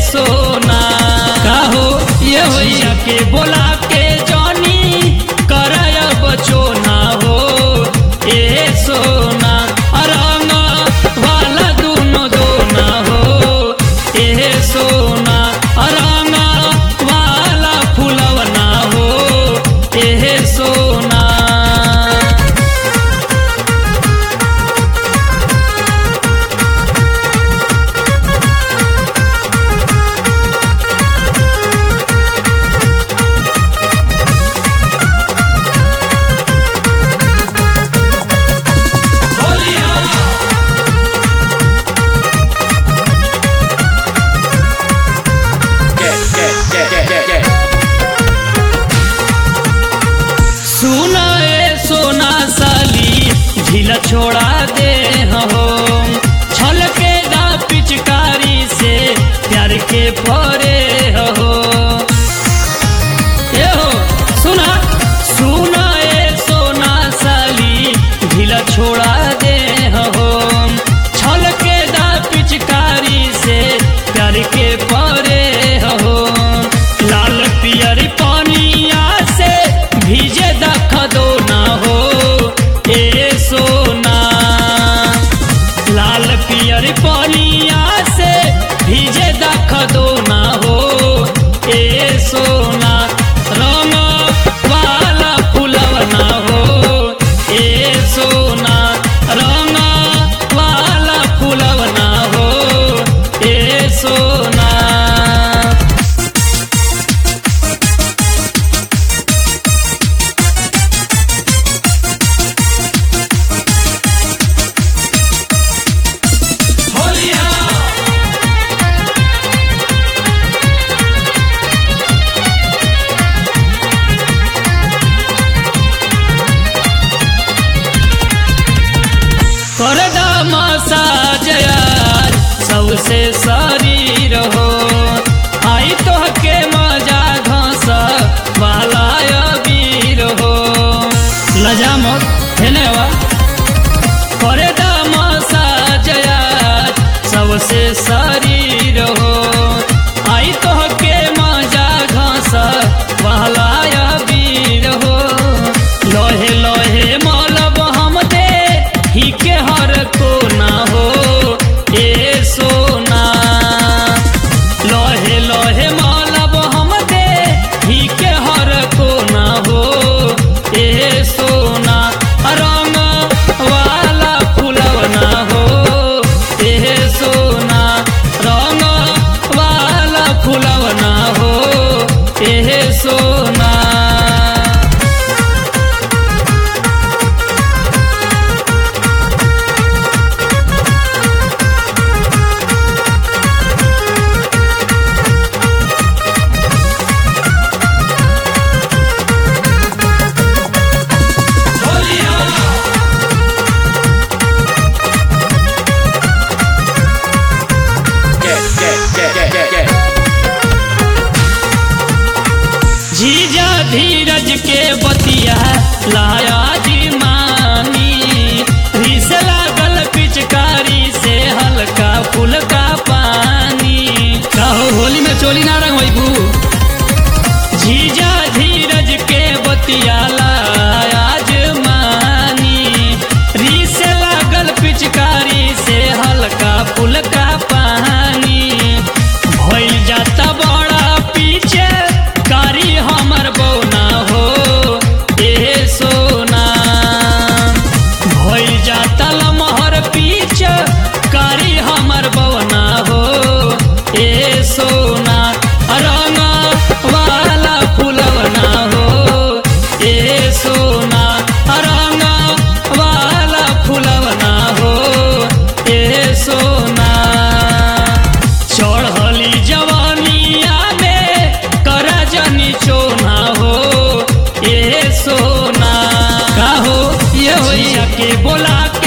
सोना का हो ये होइया के बोला के जानी करय बचो ना हो ए सोना रंग वाला दुनो दोना हो ए सोना रंग वाला फुलवना हो ए सोना सुना ए सोना साली ढीला छोड़ा दे हो छल के दा पिचकारी से प्यार के फरे हो ए हो सुना सुना ए सोना साली ढीला छोड़ा दे हो छल के दा पिचकारी से प्यार के परे हो लाल पियर पानिया से भीजे दख दो ना हो ए सोना लाल पियर पानिया से भीजे दख दो ना हो ए सोना रंग वाला फुलवना हो ए सोना रंग वाला फुलवना हो ए सोना करदा मसाज यार सबसे शरीर हो आई तो के मजा घस वाला वीर हो लजा मत हेने वा करदा मसाज यार सबसे शरीर हो आई तो के मजा घस वाला वीर हो लोहे लोहे मलब हम दे ही के हर को ना हो ए सोना लोहे लोहे मलब हम दे ही के हर को ना हो ए सोना रंग वाला फुलवना हो ए सोना रंग वाला फुलवना हो ए सोना जीजा धीरज के बतिया लाया जी मानी रिस लागल पिचकारी से हल्का फुल्का पानी कहो होली में चोली ना रंग होइबू जीजा धीरज के बतिया लाया जी मानी रिस लागल पिचकारी से हल्का फुल्का पानी भइल जाता बड़ा पीछे कारी हमर बौना हो ए सोना भइल जाता लमहर पीछे कारी हमर बौना हो ए सोना रंग वाला फुलवना हो ए सोना रंग वाला फुलवना हो ए सोना चढ़ली जवानिया में करजनी चोना हो ए सोना का हो ये होइया के बोला